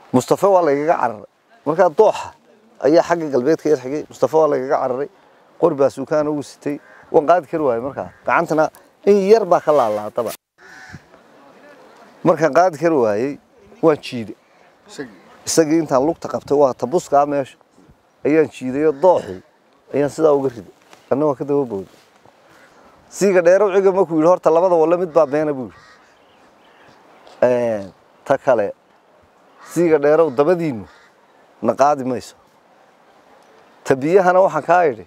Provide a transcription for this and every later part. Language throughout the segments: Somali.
mustafe waa lagaga cararay markaa dooxa ayaa xagga galbeedka yar xigay mustafe waa lagaga cararay qori baa suukaan ugu sitay waan qaadi kari waayey markaa gacantana in yar baa ka laalaadaba markaan qaadi kari waayey waan jiiday isagii intaan lugta qabtay waa tabuskaa meesha ayaan jiidayo dooxii ayaan sidaa uga riday anna waa ka daba booday siiga dheerow ciga markuu yidhi horta labada walle mid baa beena buu yidhi ta kale siiga dheerow dabadiinnu na qaadi mayso ta biyahana waxaan kaa idhi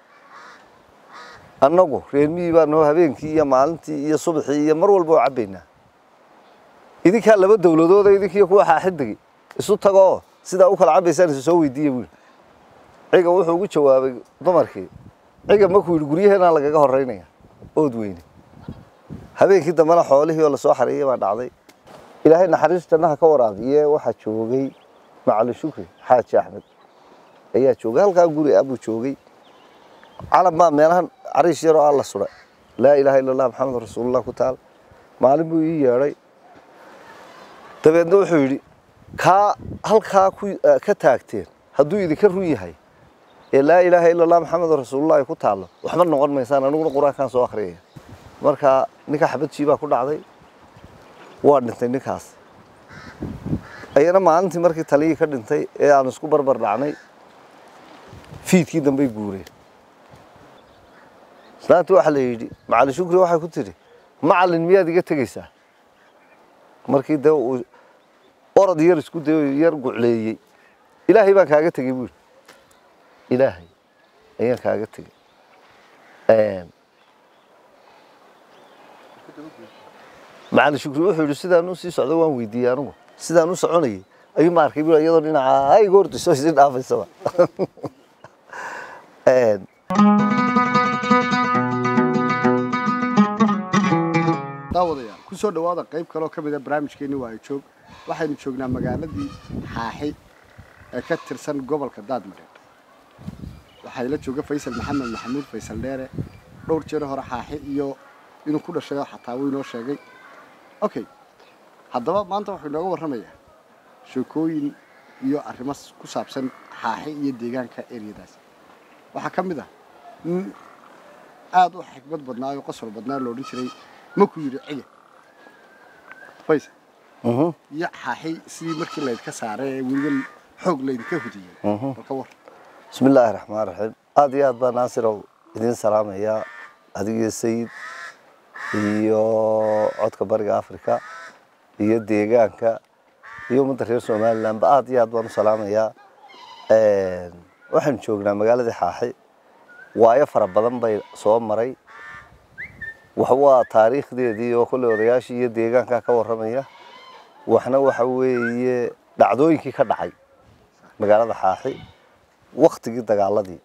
annagu reermihii baa noo habeenkii iyo maalintii iyo subaxii iyo mar walba oo cabbaynaa idinkaa laba dawladooda idinkiiyo kuwa xaaxidigi isu tagoo sidaa u kala cabbaysaan isu soo weydiiya buu yidhi ciga wuxuu ugu jawaabay dumarkii ciga markuu yidhi guryaheenaa lagaga horraynaya ood weyne habeenkii dambena xoolihii oo lasoo xareeyey baa dhacday ilaahay naxariis jannaha ka waraabiye waxaa joogay macalin shukri xaaji axmed ayaa joogay halkaa guri ah buu joogay calan baa meelahan cariish yaroo alla suray laa ilaaha illa allah maxamed rasuulullah ku taal maalin buu ii yeedhay dabeedna wuxuu yidhi kaa halkaa ka taagteen hadduu idinka run yahay ee laa ilaaha illa allah maxamed rasuulullah ay ku taallo waxba noqon maysaan aniguna qur-aankaan soo akhriyaya marka ninka xabadjii baa ku dhacday waa dhintay ninkaas ayana maalintii markii taliyii ka dhintay ee aan isku barbar dhacnay fiidkii dambey guureen islaantii waxaa la yidhi macalin shukri waxay ku tidhi macalin miyaad iga tegaysaa markii dee uu orod yar isku dayo yar gucleeyey ilaahay baan kaaga tegey buu yidhi ilaahay ayaan kaaga tegey macalin shukri wuxuu yidhi sidaan u sii socdo waan weydiiyey anigu sidaan u soconayay ayuu ma arkay buu iyadoo dhinaca ay goordiso isii dhaafaysaba daawadayaal ku soo dhowaada qayb kaloo ka mid a barnaamijkeenni waa ay joog waxaynu joognaa magaaladii xaaxi ee ka tirsan gobolka daadmareed waxaa ila jooga faysal maxamed maxamuud faysal dheere dhowr jeer hore xaaxi iyo inuu ku dhashayo xataa wuu inoo sheegay okay haddaba maanta wuxuu inooga warramayaa sheekooyin iyo arrimo ku saabsan xaaxi iyo deegaanka eryadaas waxaa ka mid ah nin aada u xikmad badnaa oo qosol badnaa lo odhan jiray makuu yidhi ciga faysal iyo xaaxi sidii markii laydka saaray ee weliba xoog laydinka hudiyey balka war bismi illaahi raxmaan raxiim aada iyo aad baa naasirow idiin salaamayaa adigiyo sayid iyo codka bariga africa iyo deegaanka iyo ummadda reer somalilandba aada iyo aad baan u salaamayaa waxaynu joognaa magaaladii xaaxi waayo fara badan bay soo maray wax waa taariikhdeedii oo kolley odayaashii iyo deegaanka ka warramaya waxna waxa weeye dhacdooyinkii ka dhacay magaalada xaaxi waktigii dagaaladii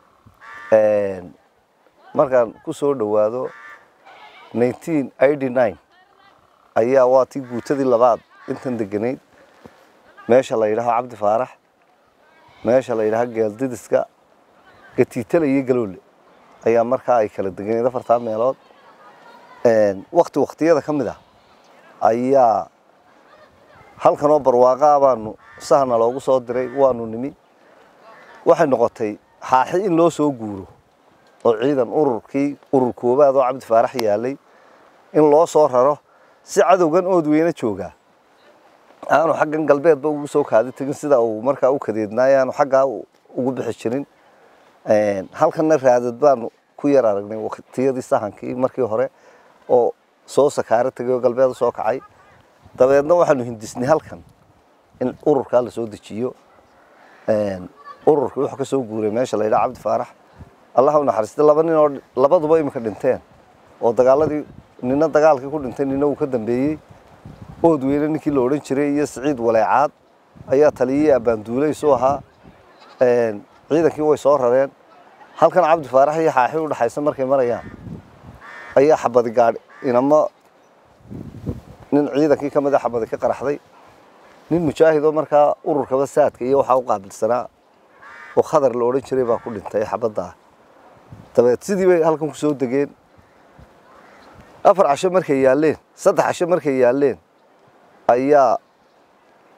markaan ku soo dhowaado nineteen eighty nine ayaa waa tii guutadii labaad intan deganayd meesha la yidhaaho cabdi faarax meesha la yidhaaho geeldidiska gatiitala iyo galoole ayaa markaa ay kala deganeed afartaa meelood wakti waktiyada ka mid ah ayaa halkanoo barwaaqaa baanu sahna loogu soo diray waanu nimi waxay noqotay xaaxi in loo soo guuro oo ciidan ururkii urur koobaad oo cabdi faarax yaalay in loo soo raro si cadowgan ood weyne joogaa aanu xaggan galbeedba ugu soo kaadi tegin sida uu markaa u kadeednaay aanu xaggaa ugu bixi jirin halkanna raadad baanu ku yar aragnay waktiyadii sahankii markii hore oo soo sakaaro tegay oo galbeed u soo kacay dabeedna waxaanu hindisnay halkan in ururkaa lasoo dejiyo ururkii wuxuu ka soo guuray meesha la yidhaha cabdi faarax allah u naxariistay laba nin oo labaduba iminka dhinteen oo dagaaladii nina dagaalkii ku dhintay nina uu ka dambeeyey ood weyne ninkii la odhan jiray iyo siciid waleecaad ayaa taliyihii abbaanduulay isu ahaa ciidankii way soo rareen halkan cabdi faarax iyo xaaxi u dhaxaysa markay marayaan ayaa xabadi gaadhi inama nin ciidankii ka mid a xabadi ka qaraxday nin mujaahidoo markaa ururkaba saadka iyo waxaa u qaabilsanaa oo khadar la odhan jiray baa ku dhintay xabadda ah dabeed sidii bay halkan ku soo degeen afar casho markay yaalleen saddex casho markay yaalleen ayaa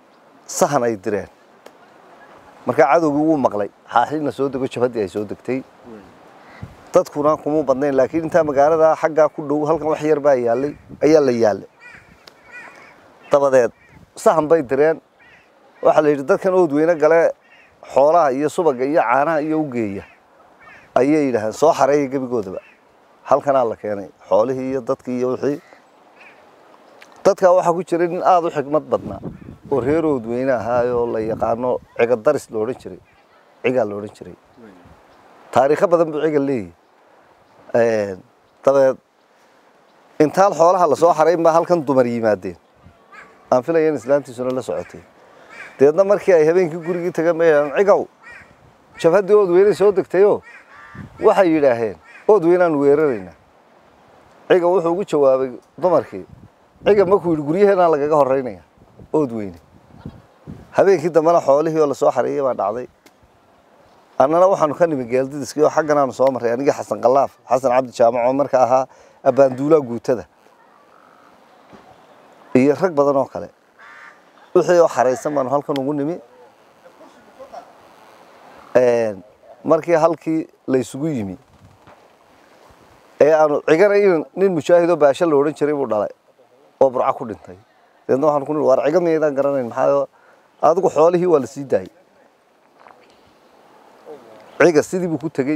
sahan ay direen markaa cadowgii wuu maqlay xaaxina soo dego jabhaddii ay soo degtay dadkuna kuma badnayn laakiin intaa magaalada xaggaa ku dhow halkan wax yar baa yaallay ayaa la yaallay dabadeed sahan bay direen waxaa la yidhi dadkan oodweyne gale xoolaha iyo subaga iyo caanaha iyo u geeya ayay yidhaahdeen soo xareeya gebigoodaba halkanaa la keenay xoolihii iyo dadkii iyo wixii dadkaa waxaa ku jiray nin aada u xigmad badnaa oo reer oodweyne ahaayoo la yaqaano ciga daris la odhan jiray cigaa la odhan jiray taariikho badan buu ciga leeyahy dabeed intaan xoolaha lasoo xarayn baa halkan dumar yimaadeen aan filaya in islaantiisuna la socotay deedna markii ay habeenkii gurigii tagan bay yidhahdeen cigow jabhaddii oodweyney soo degtayoo waxay yidhaaheen oodweynaan weeraraynaa ciga wuxuu ugu jawaabay dumarkii ciga markuu yidhi guryaheenaa lagaga horraynaya oodweyne habeenkii dambena xoolihii oo lasoo xareeyey baa dhacday annana waxaanu ka nimi geeldidiskii oo xaggan aanu soo marray anigii xasan kalaaf xasan cabdi jaamac oo marka ahaa abbaanduulaa guutada iyo rag badan oo kale wixii oo xaraysan baanu halkan ugu nimi markii halkii la isugu yimi ee aanu cigana in nin mujaahidoo baasho la odhan jiray buu dhalay oo burco ku dhintay deedna waxaan ku nihi waar ciga miyaydaan garanayn maxaa adigu xoolihii waa la sii daayey ciga sidii buu ku tegey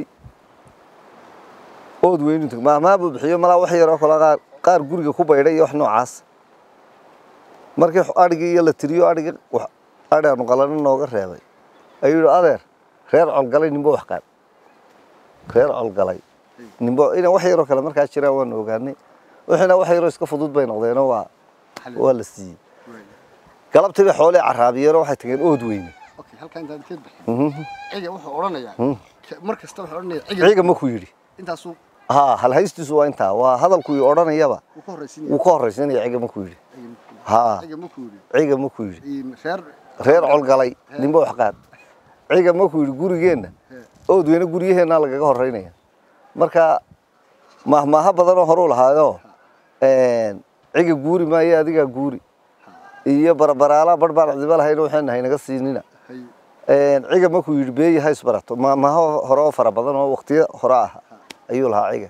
ood weynu teg maahmaa buu bixiyo malaa wax yaroo kale qaar qaar guriga ku baydhay iyo wax noocaas markii adhigii iyo la tiriyo adhigii adhi aanu qalana nooga reebay ayuu yidhi adeer reer colgalay nimbo wax qaad reer colgalay nimbo inay wax yaroo kale markaa jiraan waanu ogaanay wixiina wax yaroo iska fudud bay noqdeenoo waa waa la siiyey galabtii bay xoolii caraabiyeenoo waxay tageen ood weyne okay halkaa intaan ka bixin ciga wuxuu odhanayaa mar kasta wuxuu odhanayaa ciga ciga makuu yidhi intaasuu haa halhaystiisu waa intaa waa hadalkuu odhanayaba uu ka horraysiinaya wuu ka horraysanaya ciga makuu yidhi haa ciga markuu yidhi ciga makuu yidhi in reer reer colgalay nimbo wax qaad ciga makuu yidhi gurigeenna ood weyne guryaheennaa lagaga horraynaya marka mahmaaho badanoo horuu lahaayo ciga guuri maayo adigaa guuri iyo barbaraala bar baan cidiba lahayn waxaan haynaga siinina hay ciga markuu yidhi beeyi ha isbarato mahmaaho hore oo fara badan oo waqtiyo hore ah ayuu lahaa ciga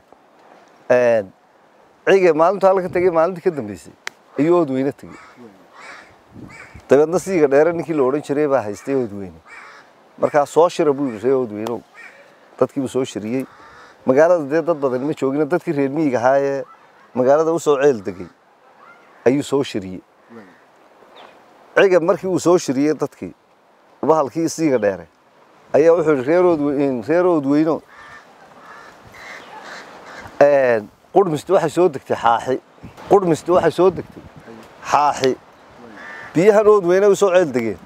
ciga maalintu halka tegey maalintii ka dambeysay ayuu ood weyne tegey dabeedna siiga dheere ninkii la odhan jiray baa haystay ood weyne markaa soo shira buu yidhi ree ood weynow dadkiibuu soo shiriyey magaalada dee dad badan ma joogina dadkii reer miyiga ahaa ee magaalada usoo ceel degay ayuu soo shiriyey ciga markii uu soo shiriyey dadkii bahalkii siiga dheere ayaa wuxuu yidhi reerood reerood weyno qurhmisti waxay soo degtay xaaxi qurhmisti waxay soo degtay xaaxi biyahan ood weyne usoo ceel degeen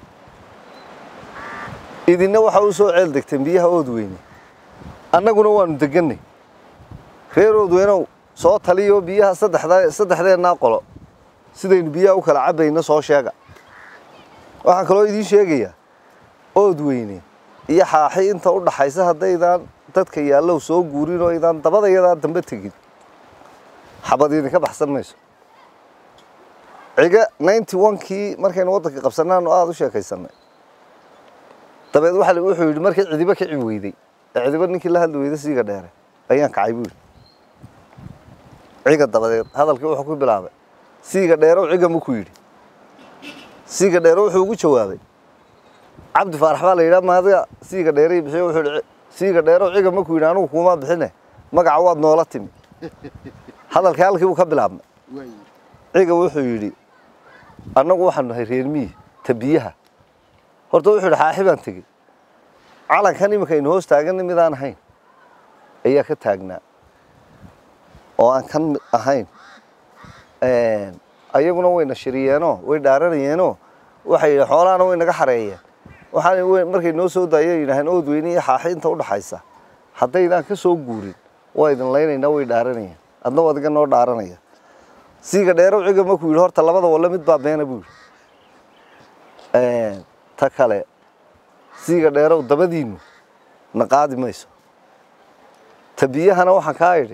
idinna waxa u soo ceel degteen biyaha ood weyne annaguna waanu deganay reer ood weynow soo taliyo biyaha saddexda saddexdeennaa qolo sidaynu biyaha u kala cabbayno soo sheega waxaan kaloo idiin sheegayaa ood weyne iyo xaaxi inta u dhaxaysa haddaydaan dadka yaallow soo guurin oo aydaan dabadayadaa dambe tegin xabad idinka baxsan mayso ciga ninety onkii markaynu waddanka qabsannaanu aada u sheekaysanay dabeed waxa la- wuxuu yidhi markii cidiba kici weyday ee cidiba ninkii la hadli weyday siiga dheere ayaan kacay buu yidhi ciga dabadeed hadalkii wuxuu ku bilaabay siiga dheerow ciga makuu yidhi siiga dheero wuxuu ugu jawaabay cabdi faarax baa la yidhaha maadiga siiga dheeray bixiyo wuxuu yidhi siiga dheerow ciga makuu yidhi anigu kuuma bixine magaca waad noola timi hadalkii halkii buu ka bilaabmay waay ciga wuxuu yidhi annagu waxaanu nahay reer miyi ta biyaha horta wuxuu yidhi xaaxi baan tegey calankan iminka aynu hoos taaganna midaan ahayn ayaa ka taagnaa oo aan kan mid ahayn ayaguna wayna shiriyeenoo way dhaaranayeenoo waxay yidhi xoolahana way naga xareeyeen waxaan way- markay noo soo daayeen yidhaaheen ood weyne iyo xaaxi inta u dhaxaysa haddaydaan ka soo guurin waa idin laynaynaa way dhaaranayeen adna adiga noo dhaaranaya siiga dheerow ciga markuu yidhi horta labada walle mid baa beena buu yidhi ta kale siiga dheerow dabadiinnu na qaadi mayso ta biyahana waxaan kaa idhi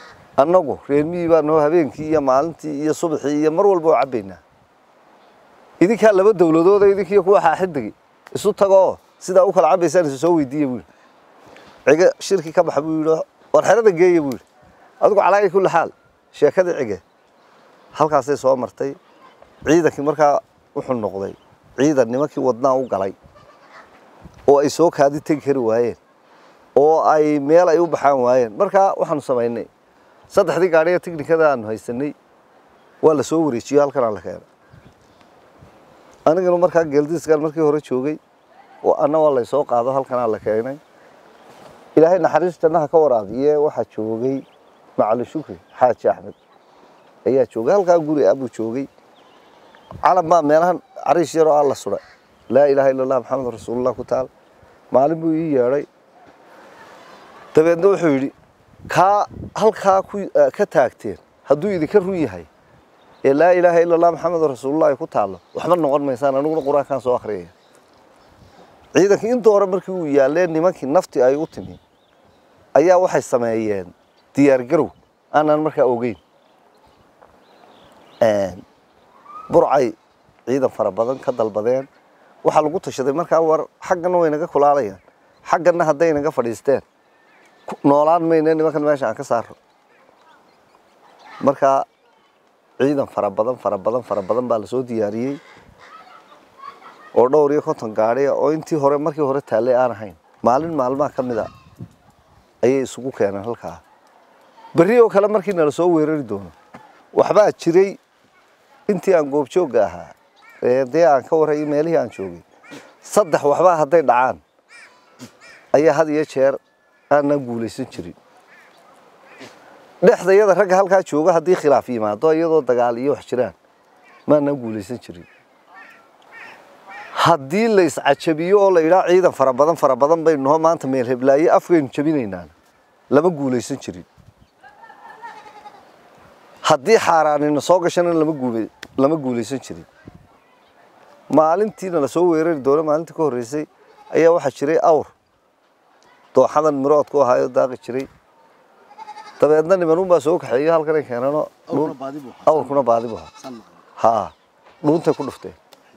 annagu reer miyi baa noo habeenkii iyo maalintii iyo subaxii iyo mar walba oo cabbaynaa idinkaa laba dowladooda idinkiiyo kuwa xaaxidigi isu tagoo sidaa u kala cabaysaan isu soo weydiiya buu yidhi cige shirki ka baxa buu yidhi war xerada geeya buu yidhi adigu calaayi kulli xaal sheekadii cige halkaasay soo martay ciidankii markaa wuxuu noqday ciidan nimankii wadnaa u galay oo ay soo kaadi tegi kari waayeen oo ay meel ay u baxaan waayeen markaa waxaanu samaynay saddexdii gaadhiga tiknikada aanu haysanay waa la soo wareejiyo halkanaa la keenay anigana markaa geeldiiskan markii hore joogay oo anna waa laysoo qaado halkanaa la keenay ilaahay naxariis jannaha ka waraabiye waxaa joogay macali shukri xaaji axmed ayaa joogay halkaa guri ah buu joogay calam baa meelahan cariish yaroo alla suray laa ilaaha illa allah maxamed rasuulullah ku taal maalin buu ii yeedhay dabeedna wuxuu yidhi kaa halkaa ku ka taagteen hadduu idinka run yahay ee laa ilaaha illa allah maxamed rasuulullah ay ku taallo waxba noqon maysaan aniguna qur-aankaan soo akhriyaya ciidankii inta hore markii uu yaallee nimankii nafti ay u timi ayaa waxay sameeyeen diyaargarow aanan markaa ogeyn burcay ciidan fara badan ka dalbadeen waxaa lagu tashaday markaa war xaggana way naga kulaalayaan xaggana hadday naga fadhiisteen noolaan mayne nimankan meesha aan ka saaro markaa ciidan fara badan fara badan fara badan baa lasoo diyaariyey oo dhowr iyo konton gaadhiya oo intii hore markii hore taallay aan ahayn maalin maalmaha ka mid a ayay isugu keeneen halkaa berri oo kale markii nala soo weerari doono waxbaa jiray intii aan goobjoogga ahaa ee dee aan ka warrayay meelihii aan joogay saddex waxbaa hadday dhacaan ayaa had iyo jeer aanan guulaysan jirin dhexda iyada ragga halkaa jooga haddii khilaaf yimaado iyadoo dagaal iyo wax jiraan maanaan guulaysan jirin haddii la iscajabiyo oo la yidhaha ciidan fara badan fara badan baynu noo maanta meel heblaaye afkaynu jabinaynaan lama guulaysan jirin haddii xaaraanina soo gashana lama guula lama guulaysan jirin maalintiina lasoo weerari doono maalintii ka horreysay ayaa waxaa jiray awr dooxadan miroodku ahaayo daaqi jiray dabeedna nimanuunbaa soo kaxeeyo halkanay keenano awrkuna baadi buu ahaa. awrkuna baadi bu ahaa Saan maqlay. haa dhuuntay ku dhufteen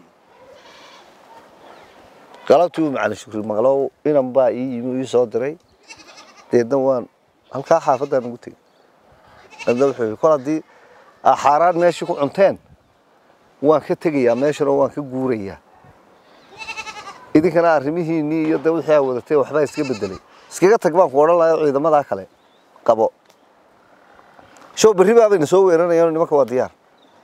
galabtii uu macalin shukri maqlow inan baa ii yimi ii soo diray deedna waan halkaa xaafadaan ugu tegey deedna wuxuu yidhi kol haddii aa xaaraan meeshii ku cunteen waan ka tegayaa meeshanoo waan ka guurayaa idinkana arrimihiinnii iyo de wixii aa wadatay waxbaa iska bedelay iskaga tag baan ku odhan lahayo ciidamadaa kale qabo show berri baabayna soo weeranayaan nimanka waa diyaar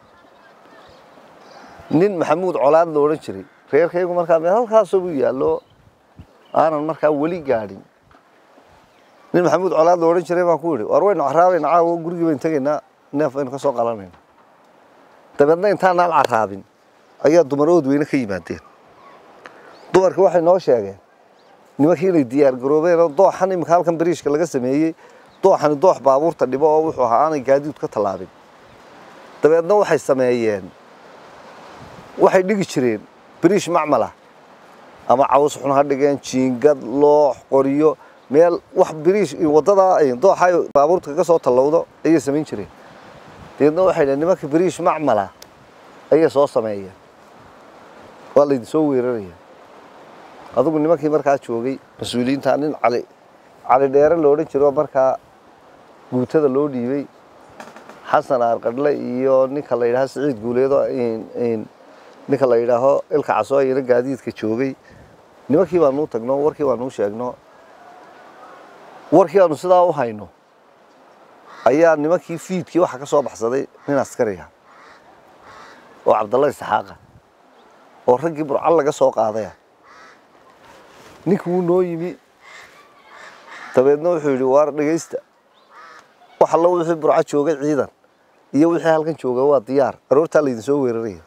nin maxamuud colaad la odhan jiray reerkaygu markaa meel halkaasoo buu yaallo aanan markaa weli gaadhin nin maxamuud colaad la odhan jiray baan ku yidhi war waynu caraabayna caawo gurigii baynu tegaynaa neef baynu ka soo qalanayna dabeedna intaanaan caraabin ayaa dumarood weyne ka yimaadeen dumarka waxay noo sheegeen nimankii inay diyaar garoobeen oo dooxan iminka halkan bariishka laga sameeyey dooxani doox baabuurta dhibo oo wuxuu ahaa aanay gaadiid ka tallaabin dabeedna waxay sameeyeen waxay dhigi jireen bariish macmala ama caws xun ha dhigeen jiingad loox qoryo meel wax bariish waddadaa ay dooxa ay baabuurta kaga soo tallowdo ayay samayn jireen dabeedna waxay dhaheen nimanka bariish macmala ayay soo sameeyeen waa laydin soo weeraraya adigu nimankii markaa joogay mas-uuliyiinta nin cali cali dheere lo odhan jiro markaa guutada loo dhiibay xasan aarqadhle iyo ninka la yidhaaho siciid guuleedo ninka la yidhaaho ilka caso ayana gaadiidka joogay nimankii baanuu tagno warkii baanuu sheegno warkii aanu sidaa u hayno ayaa nimankii fiidkii waxaa ka soo baxsaday nin askariga oo cabdalla isxaaqa oo raggii burcal laga soo qaadaya ninkii wuu noo yimi dabeedna wuxuu yidhi waar dhegaysta wax allo wixii burco joogay ciidan iyo wixii halkan jooga waa diyaar aroortaa laydin soo weeraraya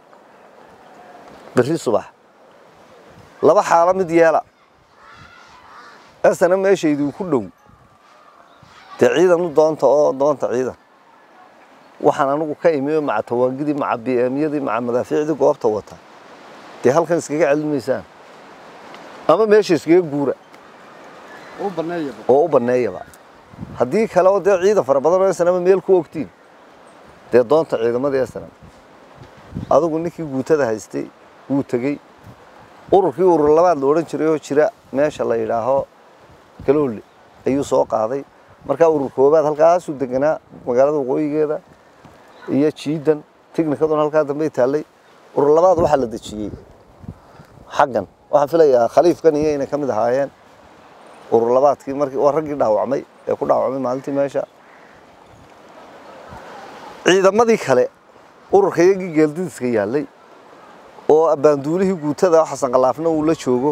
berri subax laba xaalo mid yeela asana meesha idinku dhow dee ciidan u doonta oo doonta ciidan waxaan anigu ka imi oo maca tawaangidii maca bmyadii maca madaafiicdii goobta wata dee halkan iskaga celin maysaan ama meesha iskaga guura u baneeyaba oo u banneeyaba haddii kale oo dee ciidan fara badan oo snama meel ku ogtiin dee doonta ciidamadii snam adigu ninkii guutada haystay wuu tegey ururkii urur labaad la odhan jiray oo jira meesha la yidhaaho galoole ayuu soo qaaday markaa urur koobaad halkaasuu deganaa magaalada waqooyigeeda iyo jiidan tignikaduna halkaa dambey taallay urur labaad waxaa la dejiyey xaggan waxaan filayaa khaliifkan iyo inay ka mid ahaayeen urur labaadkii markii waa raggii dhaawacmay ee ku dhaawacmay maalintii meesha ciidamadii kale ururka iyagii geeldidiska yaallay oo abbaanduulihii guutada xasan khalaafna uu la joogo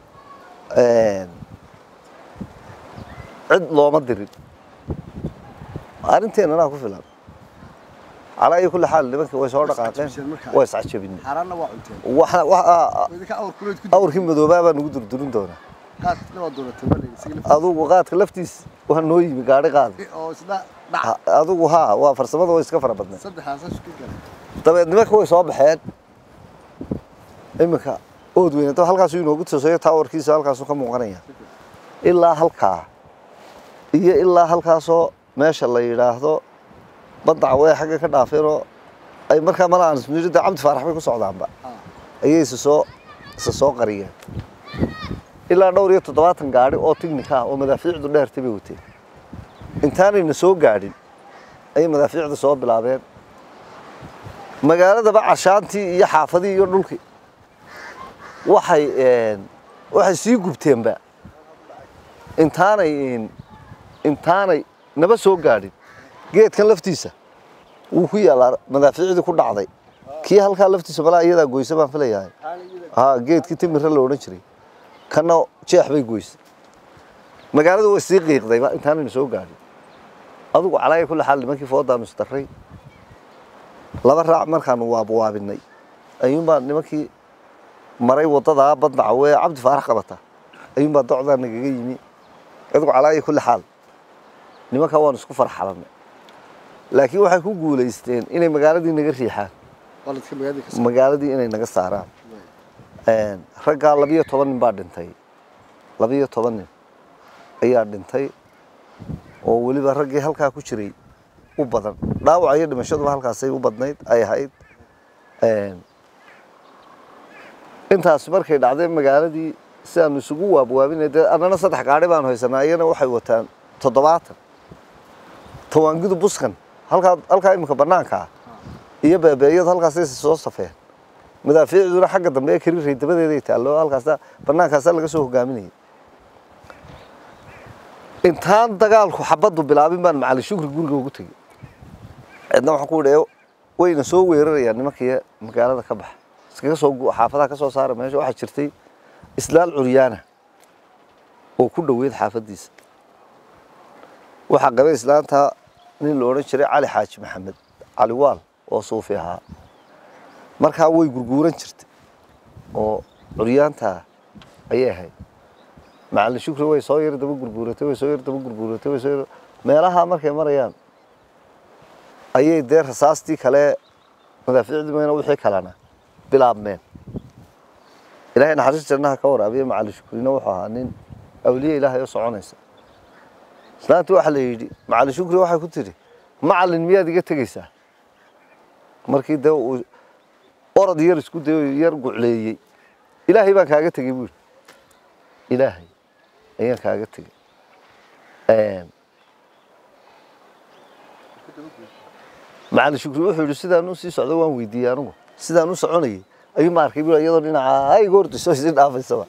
cid looma dirin arrinteennanaa ku filan calaa iyo kulli xaal nimankii way soo dhaqaaqeen way iscajabinay xaaraanna waa cunteen waxa- waxa- oo idinka awr kuleed ku awrkii madoobaa baa nagu durdurin doonaa qaadkina waa dooratay bale isaga laftiisa. adugu qaadka laftiis waa noo yimi gaadhi qaadi oo isla dhac Ha- adigu haa waa farsamada way iska fara badneed saddexdaasa isku galay dabeed nimanka way soo baxeen iminka ood weynato halkaasuu inoogu tusayo taawarkiisa halkaasuu ka muuqanaya ilaa halkaa iyo ilaa halkaasoo meesha la yidhaahdo baddaca way xagga ka dhaafeenoo ay markaa malaan ismida cabdi faarax bay ku socdaanba Ah. ayay isa soo isa soo qariyeen ilaa dhowr iyo toddobaatan gaadhi oo tignika ah oo madaafiicdu dheertay bay wateen intaanayna soo gaadhin ayay madaafiicda soo bilaabeen magaaladaba cashaantii iyo xaafadii iyo dhulkii waxay een, waxay sii gubteenba intaanay een, intaanay naba soo gaadhin geedkan laftiisa wuu ku yaalaa madaafiicdii ku dhacday kii halkaa laftiisa malaa iyadaa goysa baan filayaa ha geedkii timirra la odhan jiray kana jeex bay goysay magaalada way sii qiiqdayba intaanayna soo gaadhin adigu calaaya kulli xaal nimankii foodaanu isdarray laba raac markaanu waabwaabinay ayuunbaa nimankii maray wadadaa badnaca wee cabdi faarax qabata ayuunbaa docdaa nagaga yimi adigu calaaya kulli xaal nimankaa waanu isku farxalanay laakiin waxay ku guulaysteen inay magaaladii naga riixaan qaladka magaalada ka magaaladii inay naga saaraan Een, raggaa labiyo toban nin baa dhintay labiyo toban nin ayaa dhintay oo weliba raggii halkaa ku jiray u badan dhaawaca iyo dhimashaduba halkaasay u badnayd ay ahayd Een, intaas markay dhacday magaaladii sidaanu isugu waabwaabinay dee annana saddex gaadhi baanu haysanaa iyana waxay wataan toddobaatan tawaangidu buskan halkaa halkaa iminka bannaanka ah iyo beebeeyadu halkaasay soo safeen madaafiicduna xagga dambe ee kariiray dabadeeday taallo halkaasa bannaankaasaa laga soo hogaaminayay intaan dagaalku xabaddu bilaabin baan macali shukri guriga ugu tegey cidna waxaan ku idhi wayna soo weerarayaan nimankii magaalada ka baxa iskaga soo gu- xaafadaha ka soo saara meesha waxaa jirtay islaal curyaana oo ku dhoweyd xaafaddiisa waxaa qabay islaanta nin la odhan jiray cali xaaji maxamed cali waal oo suufi ahaa markaa way gurguuran jirtay oo curyaantaa ayay ahayd macalin shukri way soo yar daba gurguuratay way soo yar daba gurguuratay way soo yar meelaha markay marayaan ayay dee rasaastii kale madaafiicdii mayna wixii kalena bilaabmeen ilaahay naxariis jannaha ka waraabiya macalin shukrina wuxuu ahaa nin awliye ilaahay oo soconaysa islaantii waxaa la yidhi macalin shukri waxay ku tidhi macalin miyaad iga tegaysaa markii dee uu orod yar isku dayo yar gucleeyey ilaahay baan kaaga tegey buu yidhi ilaahay ayaan kaaga tegey Een, macalin shukri wuxuu yidhi sidaan u sii socdo waan weydiiyey anigu sidaan u soconayay ayuu ma arkay buu iyadoo dhinaca ay goordiso isii dhaafaysaba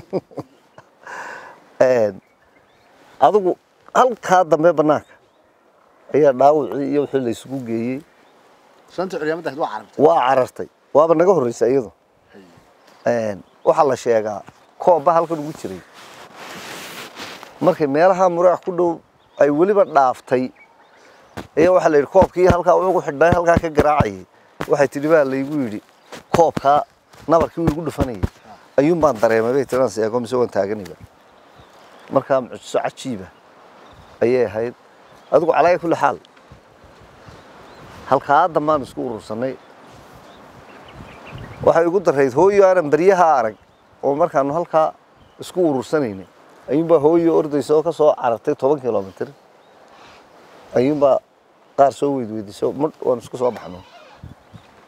Een, adigu halkaa dambe bannaanka ayaa dhaawacii iyo wixii la isugu geeyey shanta curyaamadda ahayd waa carabtay waa carartay waaba naga horreysay iyadu Een, waxaa la sheegaa koobba halkan ugu jiray markay meelaha muraac ku dhow ay weliba dhaaftay ayaa waxaa la yidhi koobkii halkaa ugu xidhnay halkaa ka garaacayay waxay tidhi baa laygu yidhi koobkaa nabarkii uu igu dhufanayay ayuun baan dareemay bay tiraan seego mise waan taaganayba markaa mucjiso cajiiba ayay ahayd adigu calaaya kulli xaal halkaa dambaan isku urursanay waxay igu darayd hooyo aanan beryaha arag oo markaanu halkaa isku urursanaynay ayuunbaa hooyo ordaysa oo ka soo carartay toban kilomitir ayuunbaa qaar soo weydweydiso mudh waan isku soo baxno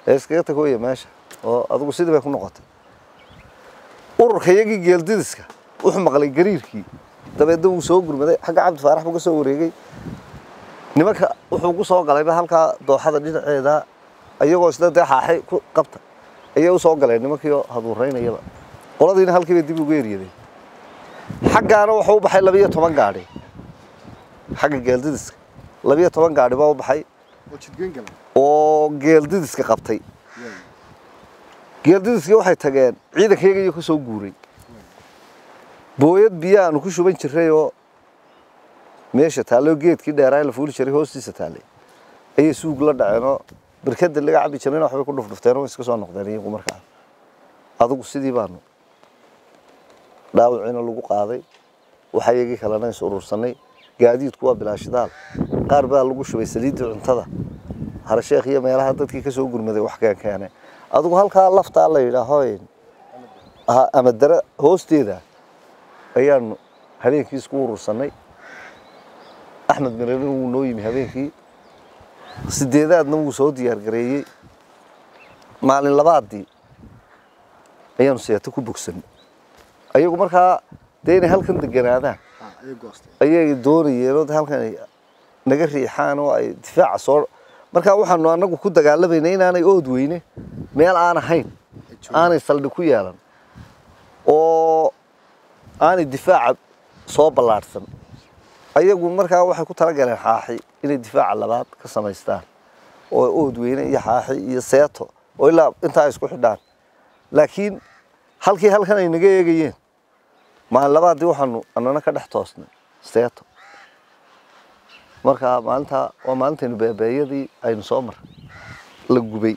ee iskaga tagooya meesha oo adigu sidii bay ku noqotay ururka iyagii geeldidiska wuxuu maqlay gariirkii dabeedna wuu soo gurmaday xagga cabdi faarax buu ka soo wareegay nimanka wuxuu ku soo galayba halkaa dooxada dhinaceeda iyagoo isna dee xaaxi ku qabta ayay u soo galeen nimankiioo haduuraynayaba qoladiina halkiiba dib ugu eryaday xaggaana wuxuu u baxay labiyo toban gaadhi xagga geeldidiska labiyo toban gaadhi baa u baxay oo jidgoyn gala oo geeldidiska qabtay geeldidiskii waxay tageen ciidankayaga iyo ka soo guuray booyad biyo aanu ku shuban jirray oo meesha taallay oo geedkii dheeraa la fuuli jiray hoostiisa taallay ayay suug la dhaceenoo barkada laga cabi jirayna waxbay ku dhufdhufteen oo iska soo noqdeen iyagu markaa adigu sidii baanu dhaawiciina lagu qaaday waxa iyagii kalena is urursanay gaadiidku waa bilaashidaal qaar baa lagu shubay saliiddii cuntada harasheekh iyo meelaha dadkii ka soo gurmaday wax keen keene adigu halkaa laftaa la yidhaaho ha- ama dare hoosteeda ayaanu habeenkii isku urursanay axmed mirerin wuu noo yimi habeenkii sideedaadna wuu soo diyaar gareeyey maalin labaadii ayaanu seeto ku bogsanay ayagu markaa dee inay halkan deganaadaan ah ayay goostay ayay doonayeen oo halkan ay naga riixaan oo ay difaaca soo markaa waxaanu anagu ku dagaalamayna inaanay ood weyne meel aan ahayn ay joogaan aanay saldhig ku yeelan oo aanay difaaca soo ballaadhsan ayagu markaa waxay ku talagaleen xaaxi inay difaaca labaad ka samaystaan oo ood weyne iyo xaaxi iyo seeto oo ilaa intaa ay isku xidhaan laakiin halkii halkan ay naga eegayeen maalin labaadii waxaanu annana ka dhex toosnay seeto marka maalintaa waa maalintaynu beebeeyadii aynu soo maray la gubay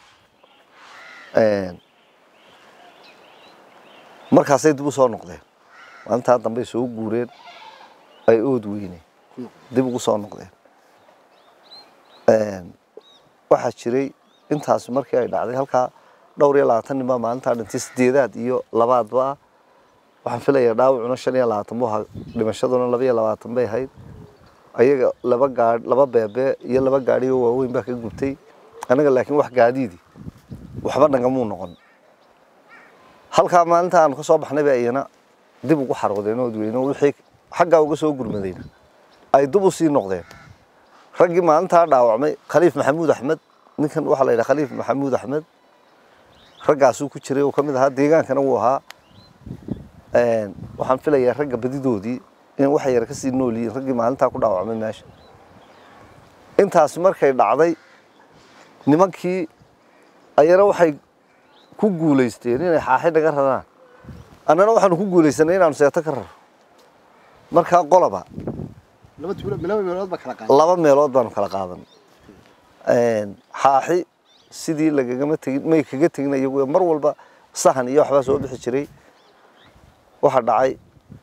markaasay dib u soo noqdeen maalintaa dambey soo guureen ay ood weyneen ku noqday dib ugu soo noqdeen waxaa jiray intaas markii ay dhacday halkaa dhowr iyo labaatan nin baa maalintaa dhintay sideedaad iyo labaadba ah waxaan filayaa dhaawacuna shan iyo labaatan buu ahaa dhimashaduna laba iyo labaatan bay ahayd ayaga laba gaadh laba beebe iyo laba gaadhi oo waaweyn baa ka gubtay annaga laakiin wax gaadiidi waxba nagamuu noqon halkaa maalinta aanu ka soo baxnay ba iyana dib ugu xarwadeen ood weyne oo wixii xaggaa uga soo gurmadayna ay dib u sii noqdeen raggii maalintaa dhaawacmay khaliif maxamuud axmed ninkan waxaa la yidhaha khaliif maxamuud axmed raggaasuu ku jiray oo ka mid ahaa deegaankana wuu ahaa waxaan filayaa ragga badidoodii in wax yar ka sii nool yihiin raggii maalintaa ku dhaawacmay meesha intaas markay dhacday nimankii ayana waxay ku guulaysteen inay xaaxi naga raraan annana waxaanu ku guulaysanay inaanu seeto ka raro markaa qoloba laba tuulo laba meelood baa kala qaaday laba meelood baanu kala qaadan xaaxi sidii lagagama tegin may kaga tegin iyagu mar walba sahan iyo waxbaa soo bixi jiray waxaa dhacay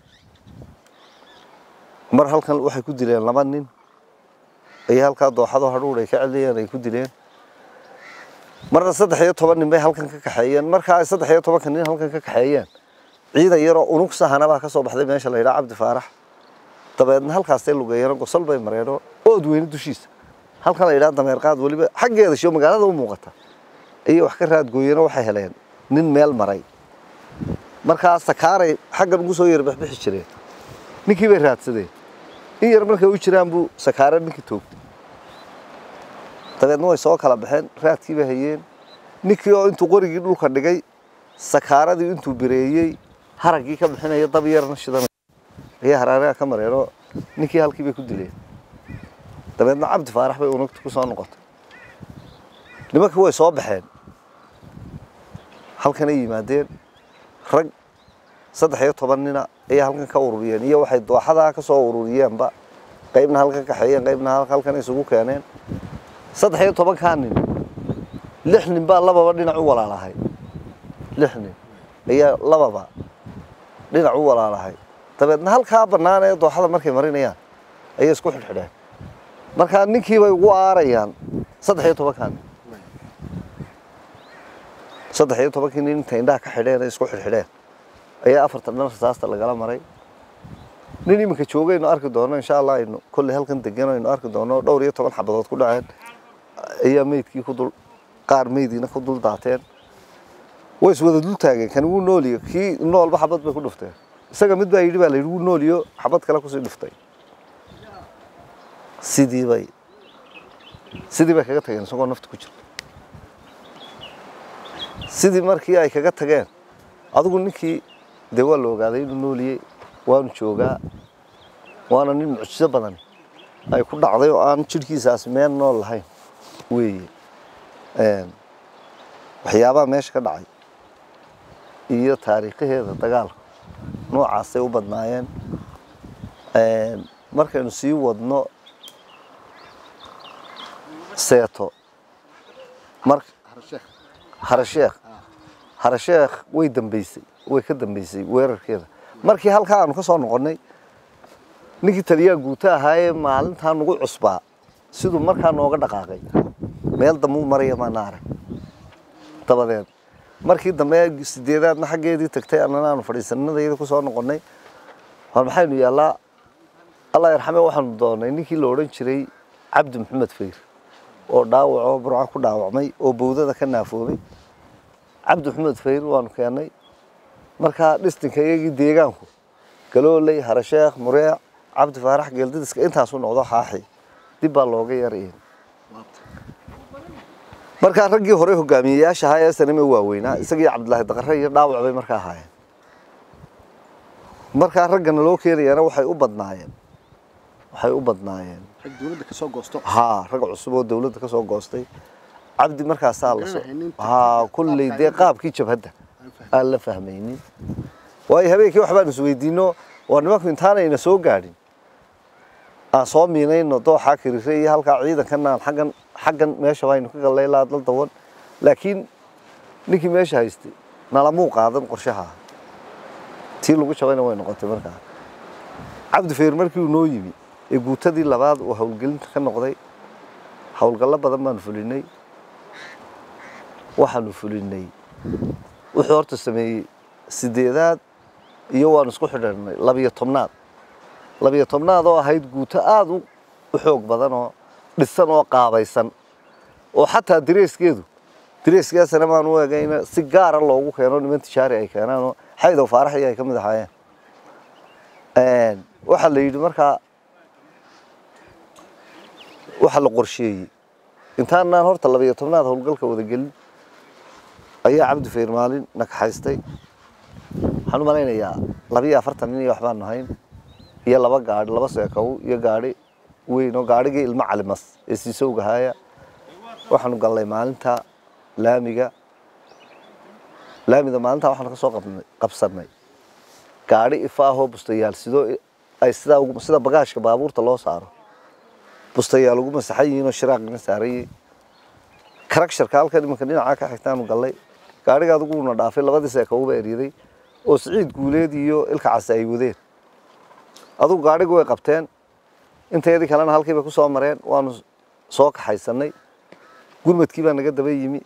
mar halkan waxay ku dileen laba nin ayay halkaa dooxado hadhuudh ay ka celiyeen ay ku dileen marna saddex iyo toban nin bay halkan ka kaxeeyeen markaa ay saddex iyo tobanka nin halkan ka kaxeeyeen ciidan yaroo unug sahana baa ka soo baxday meesha la yidhaha cabdi faarax dabeedna halkaasay lugeeyeen gosol bay mareenoo ood weyne dushiisa halkan la yidhaha dameer qaad weliba xaggeeda shio magaalada u muuqata ayay wax ka raadgooyeenoo waxay heleen nin meel maray markaa sakaaray xaggan ugu soo yarbixbixi jireen ninkii bay raadsadeen in yar markay u jiraan buu sakaare ninkii toogtay dabeedna way soo kala baxeen raadkii bay hayeen ninkii oo intuu qorigii dhulka dhigay sakaaradii intuu bireeyey haraggii ka bixinaya dab yarna shidanay ayaa haraaraha ka mareenoo ninkii halkii bay ku dileen dabeedna cabdi faarax bay unugta ku soo noqotay nimankii way soo baxeen halkanay yimaadeen rag saddex iyo toban nina ayay halkan ka ururiyeen iyo waxay dooxadaa ka soo ururiyeenba qaybna halkan kaxeeyeen qaybna hal- halkan isugu keeneen saddex iyo tobankaa nin lix nin baa lababa dhinac u walaalahay lix nin ayaa lababa dhinac u walaalahay dabeedna halkaa bannaan ee dooxada markay marinayaan ayay isku xidhxidheen markaa ninkii bay ugu aarayaan saddex iyo tobankaa nin saddex iyo tobankii nin inta indhaha ka xidheen ay isku xidhxidheen ayaa afartan dhan rasaasta lagala maray nin iminka joogaynu arki doono insha allah aynu kolley halkan degan aynu arki doono dhowr iyo toban xabadood ku dhaceen ayaa meydkii ku dul qaar meydiina ku dul daateen way iswada dul taageen kani wuu nooliyo kii noolba xabad bay ku dhufteen isaga mid baa yidhi baa la yidhi wuu nooliyo xabad kale kusii dhuftay sidii bay sidii bay kaga tageen isagoo nafta ku jirto sidii markii ay kaga tageen adigu ninkii dee waa la ogaaday inuu nooliyey waanu joogaa waana nin mucjiso badan ay ku dhacday oo aan jidhkiisaas meel nool lahayn weeye waxyaabaha meesha ka dhacay iyo taariikhaheeda dagaalka noocaasay u badnaayeen markaynu sii wadno seeto mar harasheekh harasheekh harasheekh way dambeysay way ka dambeysay weerarkeeda markii halkaa aanu ka soo noqonnay ninkii taliyaa guuto ahaayee maalintaa nagu cusbaa siduu markaa nooga dhaqaaqay meel dambe u maraya maana arag dabadeed markii dambe sideedaadna xaggeedii tagtay annana aanu fadhiisanadayda ku soo noqonnay war maxaynu yaallaa allah yarxame waxaanu doonay ninkii la odhan jiray cabdi maxamed fayr oo dhaawacoo burco ku dhaawacmay oo bowdada ka naafoobay cabdi maxamed fayr waanu keennay markaa dhistinka iyagii deegaanku galooley harasheekh mureec cabdi faarax geeldidiska intaasu noqdo xaaxi dib baa looga yarayay markaa raggii hore hogaamiyeyaasha ahaa ee saname waaweynaa isagii cabdilaahi daqare iyo dhaawac bay markaa ahaayeen markaa raggana loo keenayana waxay u badnaayeen waxay u badnaayeen rag dawladda ka soo goosto haa rag cusub oo dawladda ka soo goostay cabdi markaasaa la soo Garanaynin haa kulley dee qaabkii jabhadda aan la fahmaynin waayo habeenkii waxbaan isweydiino waa nimanku intaanayna soo gaadhin aan soo miinayno dooxaa kirire iyo halkaa ciidankana aan xaggan xaggan meesha baynu ka gallay ilaa dal dawan laakiin ninkii meesha haystay nalamuu qaadan qorshaha tii lagu jabayna way noqotay markaa cabdi feer markii uu noo yimi ee guutadii labaad uu howlgelinta ka noqday howlgallo badan baanu fulinay waxaanu fulinay wuxuu horta sameeyey sideedaad iyo waanu isku xidhanay labiyo tobnaad labiyo tobnaad oo ahayd guuto aada u u xoog badan oo dhisan oo qaabaysan oo xataa dareeskeedu dareeskeesana baan u egayna si gaara loogu keeno niman tijaari ay keenaan oo xaydow faarax iyo ay ka mid ahaayeen waxaa la yidhi markaa waxaa la qorsheeyey intaanaan horta labiyo tobnaad howlgalka wada gelin ayaa cabdi fayr maalin nakaxaystay waxaan u malaynayaa labiyo afartan nin iyo waxbaan nahayn iyo laba gaadhi laba seekow iyo gaadhi weyn oo gaadhigii ilmo calimas ee siisowgahaaya waxaanu gallay maalinta laamiga laamida maalintaa waxaanu ka soo qabnay qabsannay gaadhi ifaahoo bustayaal sidoo ay sidaa ugu sida bagaashka baabuurta loo saaro bustayaal ugu masaxan yihiin oo shiraaqina saarayay karagsharka halkan imanka dhinacaa ka xigtaanu gallay gaadhiga adiguuna dhaafay labadii seekowba eryaday oo siciid guuleed iyo ilka case ay wadeen adugu gaadhigu way qabteen inteedii kalena halkiibay ku soo mareen waanu soo kaxaysannay gurmadkii baa naga daba yimi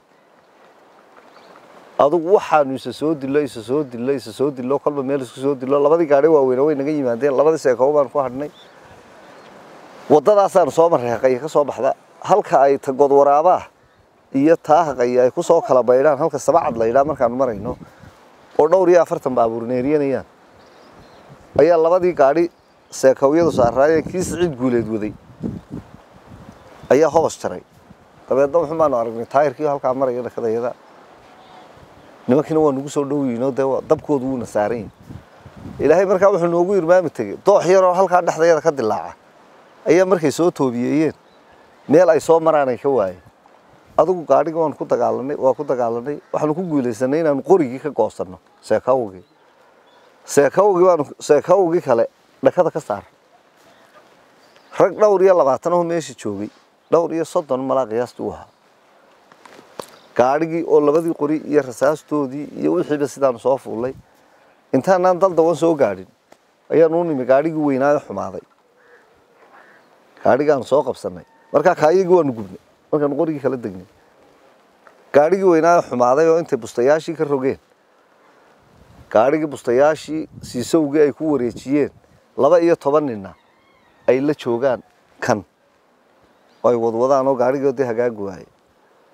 adugu waxaanu isa soo dillo isa soo dillo isa soo dillo kolba meel isku soo dillo labadii gaadhi waaweyna way naga yimaadeen labadii seekow baanu ku hadhnay waddadaasaanu soo marreeqaya ka soo baxda halka ay tagood waraabaa iyo taahaqaya ay ku soo kala baydhaan halka sabacad la yidhaha markaanu marayno oo dhowr iyo afartan baabuur neeriyanayaan ayaa labadii gaadhi seekowyadu saaraayeen kii siciid guuleed waday ayaa hobos jaray dabeedna wuxuu baanu aragnay taayirkii halkaa maraya dhakadayada nimankiina waa nagu soo dhowyiinoo dee waa- dabkoodu wuuna saaran yihin ilaahay markaa wuxuu noogu irmaami tegey doox yaroo halkaa dhexdayada ka dilaaca ayaa markay soo toobiyeeyeen meel ay soo maraan ay ka waayeen adigu gaadhiga waan ku dagaalanay waa ku dagaalanay waxaanu ku guulaysanay inaanu qorigii ka goosanno seekawgii seekawgii baanu seekawgii kale dhakada ka saar rag dhowr iyo labaatan oo meesha joogay dhowr iyo soddon malaa qiyaastii u ahaa gaadhigii oo labadii qori iyo rasaastoodii iyo wixiiba sidaanu soo fuullay intaanaan dal dawan soo gaadhin ayaanu u nimi gaadhigii weynaayo xumaaday gaadhigaanu soo qabsannay markaa kaayagii waanu gubnay markaanu qorigii kala degnay gaadhigii weynaayo xumaaday oo intay bustayaashii ka rogeen gaadhigii bustayaashii siisowgii ay ku wareejiyeen laba iyo toban ninna ay la joogaan kan oo ay wadwadaan oo gaadhigii dee hagaagi waaye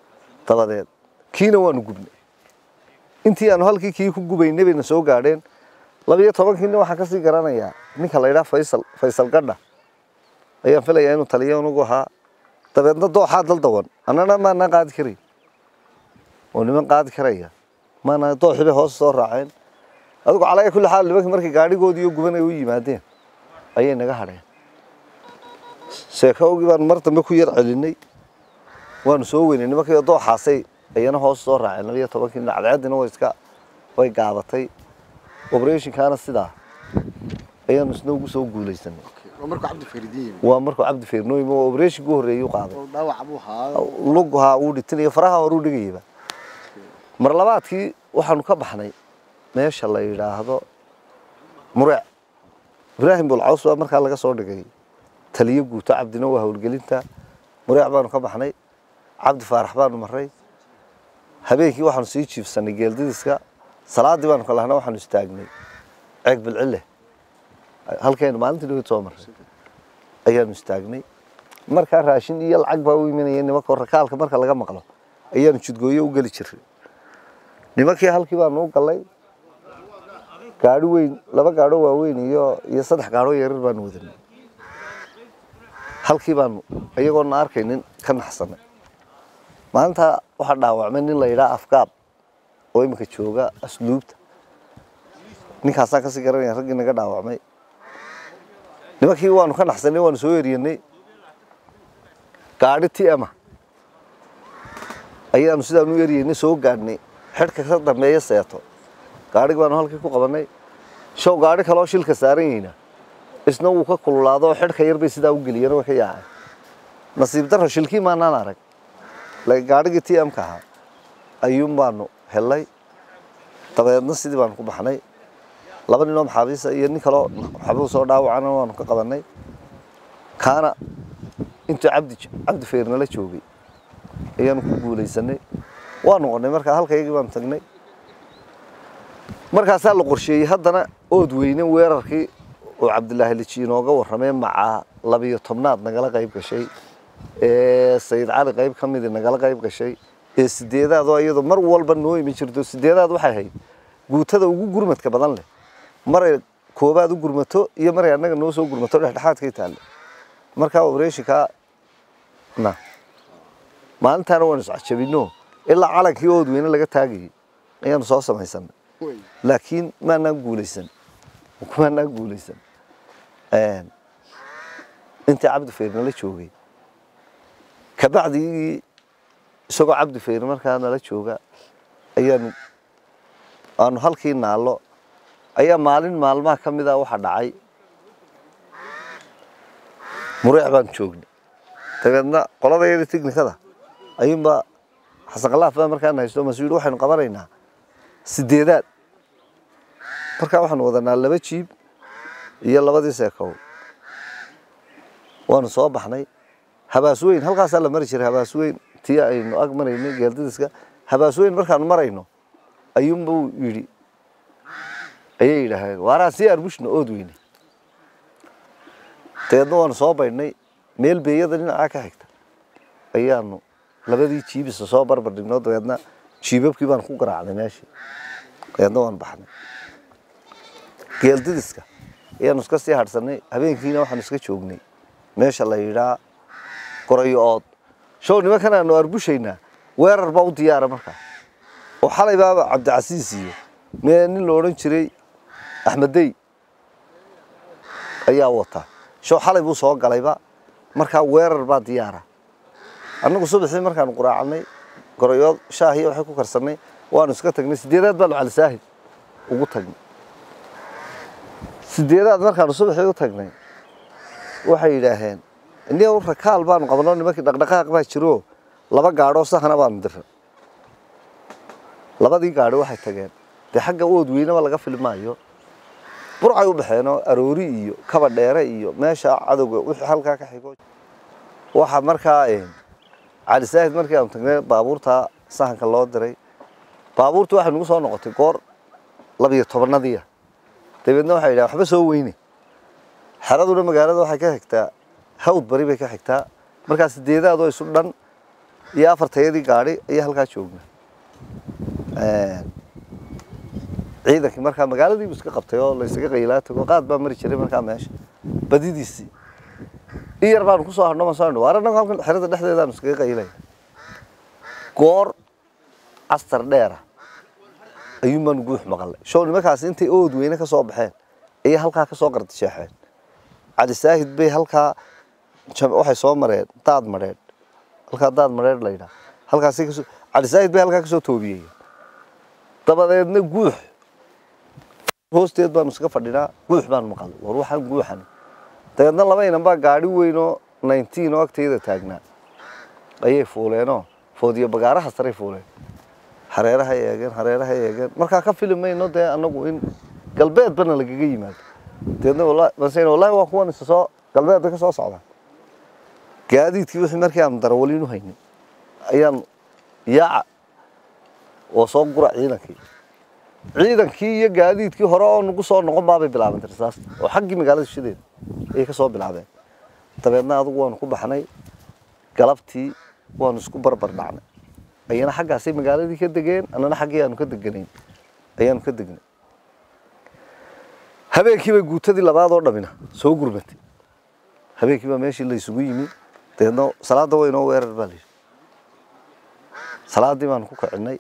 dabadeed kiina waanu gubnay intii aanu halkii kii ku gubaynay bayna soo gaadheen labiyo tobankiina waxaan kasii garanayaa ninka la yidhaha faysal faysal gadha ayaan filayaa inuu taliyo unugu ahaa dabeedna dooxaa daldawan annana maanaan qaadi karayn oo niman qaadi karaya maana dooxii bay hoos soo raaceen adigu calaya kulli xaal nimankii markay gaadhigoodii iyo gubanay u yimaadeen ayay naga hadheen sheekowgii baanu mar dambe ku yar celinay waanu soo weynay nimankii dooxaasay ayana hoos soo raaceen labiyo tobankii cadceedina way iska way gaabatay operationkaana sidaa ayaanu isna ugu soo guulaysanay waa markuu cabdi faridiin yimi waa markuu cabdi feernooyim oo operationkii u horreeyay u qaaday oo dhaawac buu haa lughaa uu dhitinayo faraha hore u dhigayaba mar labaadkii waxaanu ka baxnay meesha la yidhaahdo mureec ibraahim bulcaws baa markaa laga soo dhigay taliyo guuto cabdina waa howlgelinta mureec baanu ka baxnay cabdi faarax baanu maray habeenkii waxaanu sii jiifsanay geeldidiska salaadii baanu kalahna waxaanu istaagnay ceeg bilcile halkeenu maalintii dhaweyd soo maray ayaanu istaagnay markaa raashin iyo lacag baa u imanaya nimanka rakaalka marka laga maqlo ayaanu jidgooyo u geli jiray nimankii halkii baanu u galay gaari weyn laba gaadho waaweyn iyo iyo saddex gaadho yaryar baanu wadanay halkii baanu iyagoona arkaynin ka naxsanay maalintaa waxaa dhaawacmay nin la yidhaha afgaab oo iminka jooga asluubta ninkaasaan kasii garanaya raggii naga dhaawacmay nimankii waanu ka naxsanay waanu soo eriyanay gaadhi tiama ayaanu sidaanu u eryeynay soo gaadhnay xidhka ka dambeeya seeto gaadhigi baanu halkii ku qabanay show gaadhi kaloo shilka saaran yahayna isna wuu ka kululaado oo xidhka yar bay sidaa u geliyeen way ka yaaceen nasiib darro shilkii maanaan arag laakiin gaadhigii t m ka ahaa ayuun baanu helay dabeedna sidii baanu ku baxnay laba ninoo maxaabiisa iyo nin kaloo maxaabuu soo dhaawacana waanu ka qabanay kaana intuu cabdi cabdi feernala joogay ayaanu ku guulaysanay waa noqonay markaa halkaygii baanu tagnay markaasaa la qorsheeyey haddana ood weyne weerarkii oo cabdilaahi liji inooga warramay macaa labiyo tobnaad nagala qayb gashay ee sayid cali qayb ka midii nagala qayb gashay ee sideedaad oo iyadoo mar walba noo iman jirto sideedaad waxay ahayd guutada ugu gurmadka badan leh maray koobaad u gurmato iyo maray annaga noo soo gurmato dhexdhexaadkay taalle markaa operationkaa na maalintaana waanu iscajabino ilaa calankii ood weyne laga taagayay ayaanu soo samaysanay wey laakiin maanaan guulaysan maanaan guulaysan intii cabdi fayr nala joogay kabacdii isagoo cabdi fayr markaa nala jooga ayaanu aanu halkii naallo ayaa maalin maalmaha ka mid a waxa dhacay mureec baan joognay dabeedna qoladayada tiknikada ayuunbaa xasan khalaaf baa markaan haysto mas-uul waxaynu qabanaynaa sideedaad markaa waxaanu wadanaa laba jiib iyo labadii seekow waanu soo baxnay habaasweyn halkaasaa la mari jiray habaasweyn tii aynu ag maraynay geeldidiska habaasweyn markaanu marayno ayuunbuu yidhi ayay yidhaaheen waaraan sii arbushna ood weyne dabeedna waanu soo baydhnay meel beeyada dhinacaa ka xigta ayaanu labadii jiibisa soo barbar dhignoo dabeedna jiibabkii baan ku garaacnay meeshii dabeedna waan baxnay geeldidiska ayaanu iska sii hadhsanay habeenkiina waxaanu iska joognay meesha la yidhaa gorayo ood show nimankan aanu arbushaynaa weerar baa u diyaara markaa oo xalay baaba cabdicasiis iyo mee nin la odhan jiray axmeddey ayaa wata show xalay buu soo galayba markaa weerar baa diyaara annagu subaxii markaanu quraacnay gorayood shaahiyo waxay ku karsannay waanu iska tagnay sideedaad baanu calisaahid ugu tagnay sideedaad markaanu subaxii u tagnay waxay yidhaaheen iniga rakaal baanu qabno nimankii dhaqdhaqaaq baa jiro laba gaadhoo sahana baanu diray labadii gaadho waxay tageen dee xagga ood weynaba laga filmaayo burcay u baxeenoo aroori iyo kaba dheere iyo meesha cadowga wixii halkaa ka xigo waxa markaa cali saahid markii aanu tagnay baabuurta sahanka loo diray baabuurta waxay nagu soo noqotay goor labiyo tobanadiia dabeedna waxay yidhaha waxba soo weyne xeraduna magaalada waxay ka xigtaa hawd bari bay ka xigtaa markaa sideedaadoo isu dhan iyo afartayadii gaadhi ayaa halkaa joogna ciidankii markaa magaaladiibu iska qabtay oo laysaga qaylaa tago qaad baa mari jiray markaa meesha badidiisii in yar baanu kusoo hadho soo hadho waar annagu halkan xerada dhexdeedaanu iskaga qaylaya goor castar dheera ayuun baanu guux maqalnay show nimankaasi intay ood weyne ka soo baxeen ayay halkaa ka soo qardisheexeen cali saahid bay halkaa waxay soo mareen daad madheedh halkaa daad madheedh la yidhaha halkaasay kasoo cali saahid bay halkaa kasoo toobiyeyeen dabadeedna guux hoosteed baanu iskaga fadhinaa guux baanu maqalnay war waxaan guuxan dabeedna laba inan baa gaadhi weyn oo nineteen oo agtayda taagnaa ayay fuuleenoo foodiyo bagaaraha saray fuuleen hareeraha eegeen hareeraha eegeen markaa ka fili mayno dee anagu in galbeedbana lagaga yimaado dabeedna wallahi wallahi waa kuwan isa soo galbeed bay ka soo socdaan gaadiidkii wixii markii aanu darawaliin u haynin ayaan yaaca oo soo gura ciidankii ciidankii iyo gaadiidkii hore oo nagu soo noqon baabay bilaabantay risaas oo xaggii magaalada shideeda ayay ka soo bilaabeen dabeedna adigu waanu ku baxnay galabtii waanu isku barbar dhacnay ayana xaggaasay magaaladii ka degeen annana xaggii aanu ka deganayn ayaanu ka degnay habeenkii bay guutadii labaad oo dhamina soo gurmatay habeenkii baa meeshii la isugu yimi dabeedna salaadda waynoo weerar baa layidhi salaaddii baanu ku kicinay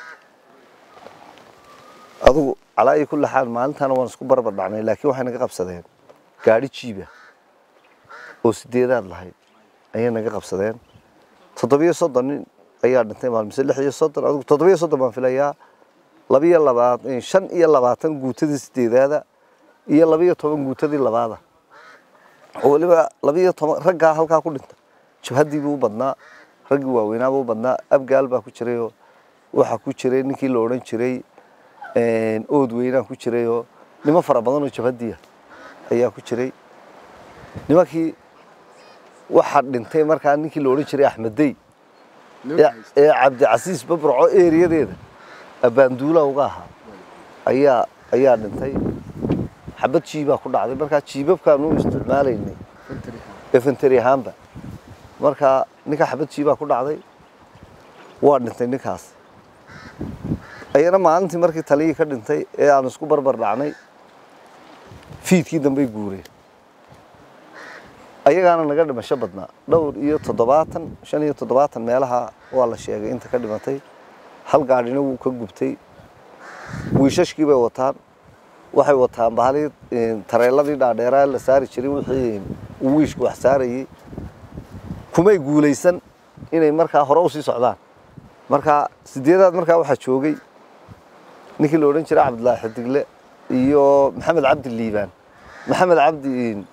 adugu calaa iyo kulli xaal maalintaana waan isku barbar dhacnay laakiin waxay naga qabsadeen gaadhi jiiba oo sideedaad lahayd ayay naga qabsadeen toddobiyo soddon nin ayaa dhintay maalmise lix iyo soddon adigu toddobiyo soddon baan filayaa labiyo labaatan shan iyo labaatan guutadii sideedaada iyo labiyo toban guutadii labaada oo weliba labiyo toban raggaa halkaa ku dhinta jabhaddiibuu u badnaa raggii waaweynaabuu u badnaa abgaal baa ku jirayoo waxaa ku jiray ninkii la odhan jiray ood weynaa ku jirayoo nimo fara badanoo jabhaddiya ayaa ku jiray nimankii waxaa dhintay markaa ninkii la odhan jiray axmeddey ee cabdicasiis babraco eeriyadeeda abbaanduula uga ahaa ayaa ayaa dhintay xabad jiibaa ku dhacday markaa jiibabkaanu isticmaalaynay efenteri ahaanba markaa ninkaa xabad jiibaa ku dhacday waa dhintay ninkaas ayana maalintii markii taliyii ka dhintay ee aanu isku barbar dhacnay fiidkii dambey guureen ayagaana naga dhimasho badnaa dhowr iyo toddobaatan shan iyo toddobaatan meelaha waa la sheegay inta ka dhimatay hal gaadhina wuu ka gubtay wiishashkii bay wataan waxay wataan bahalii tareeladii dhaadheeraa la saari jiray wixii uu wiishku wax saarayey kumay guulaysan inay markaa hore usii socdaan markaa sideedaad markaa waxaa joogay ninkii la odhan jiray cabdillaahi xidigle iyo maxamed cabdi liibaan maxamed cabdi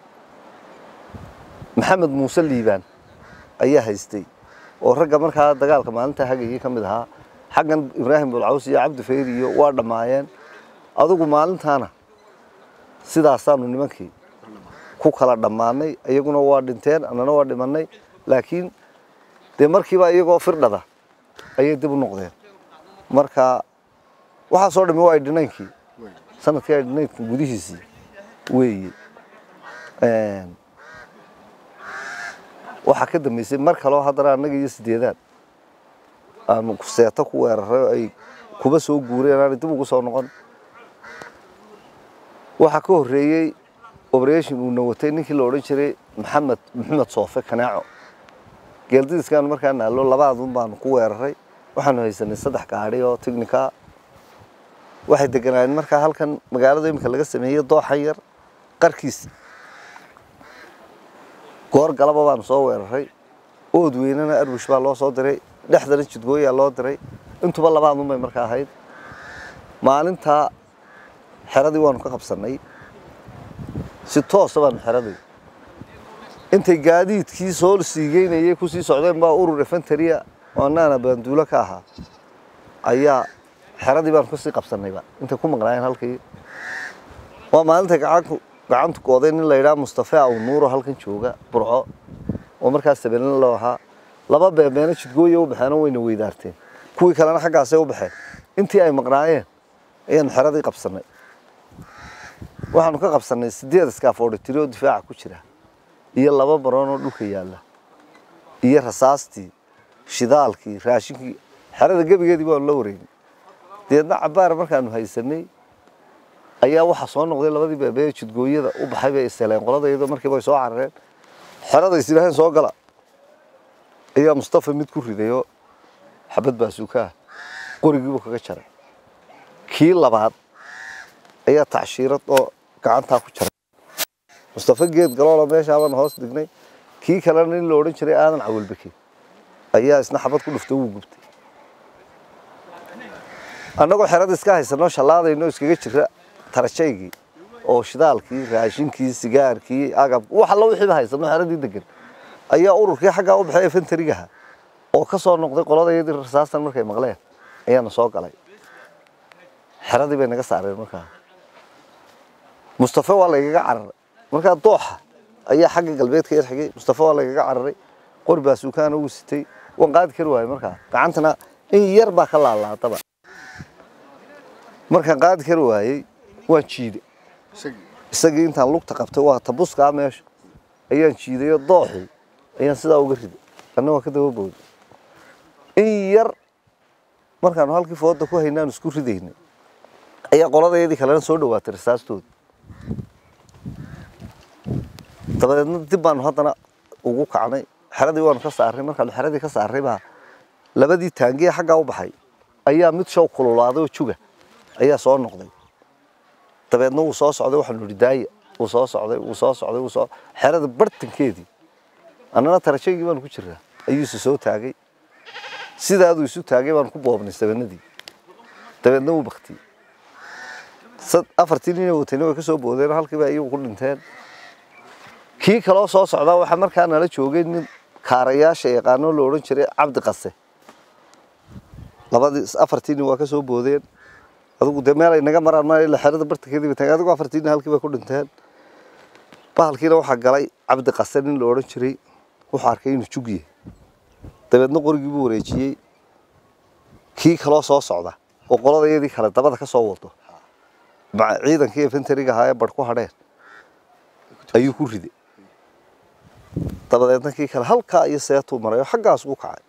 maxamed muuse liibaan ayaa haystay oo ragga markaa dagaalka maalinta hagayay ka mid ahaa xaggan ibraahim bulcaws iyo cabdi fayr iyo waa dhammaayeen adigu maalintaana sidaasaanu nimankii ku kala dhammaanay iyaguna waa dhinteen annana waa dhimannay laakiin dee markiiba iyagoo firdhada ayay dib u noqdeen marka waxaasoo dhami waa idhinaynkii sanadkii idhinaynka gudihiisii weeye waxaa ka dambeysay mar kaleo haddana annaga iyo sideedaad aanu seeto ku weeraray oo ay kuba soo guureen aanay dib ugu soo noqon waxaa ka horreeyey operation uuna watay ninkii la odhan jiray maxamed maxamed soofe kanaaco geeldidiskaanu markaa naallo labaadun baanu ku weeraray waxaanu haysanay saddex gaadhi oo tignika waxay deganaayeen markaa halkan magaalada iminka laga sameeyey dooxan yar qarkiisa goor galaba baanu soo weeraray ood weynana arbush baa loo soo diray dhexdana jidgooyaa loo diray intuba labaadun bay markaa ahayd maalintaa xeradii waanu ka qabsannay si toosa baanu xeradii intay gaadiidkii soo siigeynayay kusii socdeen baa urur efenteria oo annaana baanduulo ka ahaa ayaa xeradii baanu kasii qabsannayba intay ku maqnaayeen halkii waa maalinta gacanku gacantu gooday nin la yidhaha mustafa aw nuuro halkan jooga burco oo markaas sabeelin loo ahaa laba beebeena jidgooya u baxeen oo wayna weydaarteen kuwii kalena xaggaasay u baxeen intii ay maqnaayeen ayaanu xeradii qabsannay waxaanu ka qabsannay sideed iskaafoodhitiri oo difaaca ku jira iyo laba baroon oo dhulka yaalla iyo rasaastii shidaalkii raashinkii xerada gebigeedii baanu la wareegnay deedna cabaar markaanu haysanay ayaa waxaa soo noqday labadii beebee jidgooyada u baxay bay isteleen qolada iyadoo markiiba ay soo carareen xerada is yidhaaheen soo gala ayaa mustafa mid ku ridayoo xabad baasuukaa qorigiibuu kaga jaray kii labaad ayaa tacshiirad oo gacantaa ku jaray mustafa geed galoola meeshaabaan hoos dhignay kii kalena nin la odhan jiray aadan cawilbeke ayaa isna xabad ku dhuftay wuu gubtay annagoo xerada iska haysanoo shallaadayno iskaga jira tarajaygii oo shidaalkii raashinkii sigaarkii agab wax alla wixiiba haysano xeradii degan ayaa ururkii xaggaa u baxay efentarigaha oo ka soo noqday qoladayadii rasaastan markay maqleen ayaana soo galay xeradii bay naga saareen markaa mustafa waa laygaga cararay markaa dooxa ayaa xagga galbeedka yar xigay mustafa waa laygaga cararay qori baasuukaana uu sitay waan qaadi kari waayey markaa gacantana in yar baa ka laalaadaba markaan qaadi kari waayey waan jiiday isagii isagii intaan lugta qabtay waa tabuskaa meesha ayaan jiidayoo dooxii ayaan sidaa uga riday anna waa ka daba booday in yar markaanu halkii fooda ku haynaanu isku ridaynay ayaa qoladayadii kalena soo dhawaatay rasaastooda dabadeedna dib baanu haddana ugu kacnay xeradii waanu ka saarray markaanu xeradii ka saarray baa labadii taangiye xaggaa u baxay ayaa mid show kululaaday oo juga ayaa soo noqday dabeedna wuu soo socday waxaanu idhi daaya wuu soo socday wuu soo socday wuu soo xerada bartankeedii annana tarajaygii baanu ku jiraa ayuu isu soo taagay sidaaduu isu taagay baanu ku boobnay sabanadii dabeedna wuu baktiyey sad afartii nin watayna way ka soo boodeen halkiiba iyagu ku dhinteen kii kaloo soo socdaa waxaa markaa nala joogay nin kaarayaasha yaqaano la odhan jiray cabdi qase labadii afartii nin waa ka soo boodeen adigu dee meel ay naga maraan ma ila xerada bartankeedii bay taageen adigu afartii nin halkii bay ku dhinteen bahalkiina waxaa galay cabdi qase nin la odhan jiray wuxuu arkay inuu jugye dabeedna qorigii buu wareejiyey kii kaloo soo socda oo qoladayadii kale dabada ka soo wado maca ciidankii infantariga ahaa ee badh ku hadheen ayuu ku riday dabadeedna kii kale halkaa iyo seetuu maray oo xaggaas ugu kacay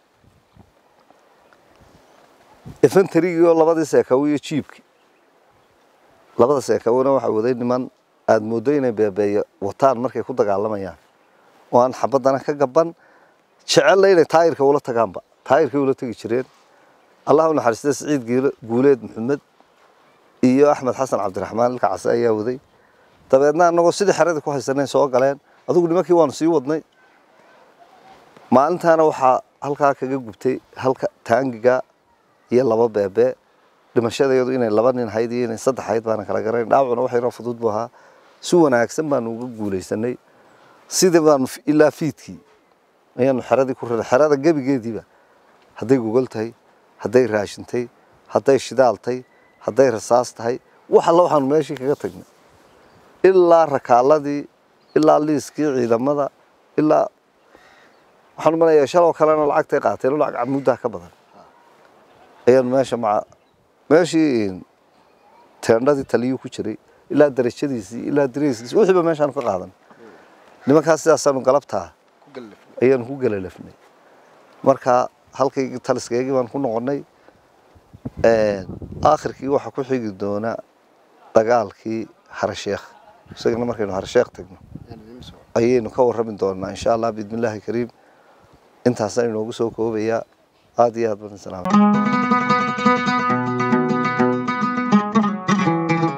infantarigii oo labadii seekawo iyo jiibkii labada seekawona waxaa waday niman aada mooddo inay beebeeya wataan markay ku dagaalamayaan oo aan xabaddana ka gaban jecella inay taayirka ula tagaanba taayirkay ula tegi jireen allah u naxariista siciid giilo- guuleed maxamed iyo axmed xasan cabdiraxmaan ilka case ayaa waday dabeedna annagoo sidii xeradii ku haysanay soo galeen adigu nimankii waanu sii wadnay maalintaana waxaa halkaa kaga gubtay halka taangiga iyo laba beebe dhimashadeedu inay laba nin hayd iyo inay saddex hayd baana kala garayn dhaawacuna wax yaroo fudud buu ahaa si wanaagsan baanu uga guulaysanay sidii baanu f- ilaa fiidkii ayaanu xeradii ku riday xerada gebigeediiba hadday gogol tahay hadday raashintay hadday shidaal tahay hadday rasaas tahay wax alla waxaanu meeshii kaga tagnay ilaa rakaaladii ilaa liiskii ciidamada ilaa waxaan umaleeyaa shaloo kalena lacagtay qaateen oo lacag camuddaa ka badan ayaanu meesha maca meeshii teendhadii taliyuu ku jiray ilaa darajadiisii ilaa dareyskiisii wixiiba meeshaanu ka qaadan nimankaas sidaasaanu galabtaa ku gallaf ayaanu ku galalafnay marka halkaygii taliskaygii baan ku noqonnay aakhirkii waxaa ku xigi doona dagaalkii harasheekh isagana markaynu harasheekh tagno ayaan idiin soo ayaynu ka warrami doonaa insha allah biidmillaahi kariim intaasaan inoogu soo koobayaa aada iyo aad badan salaam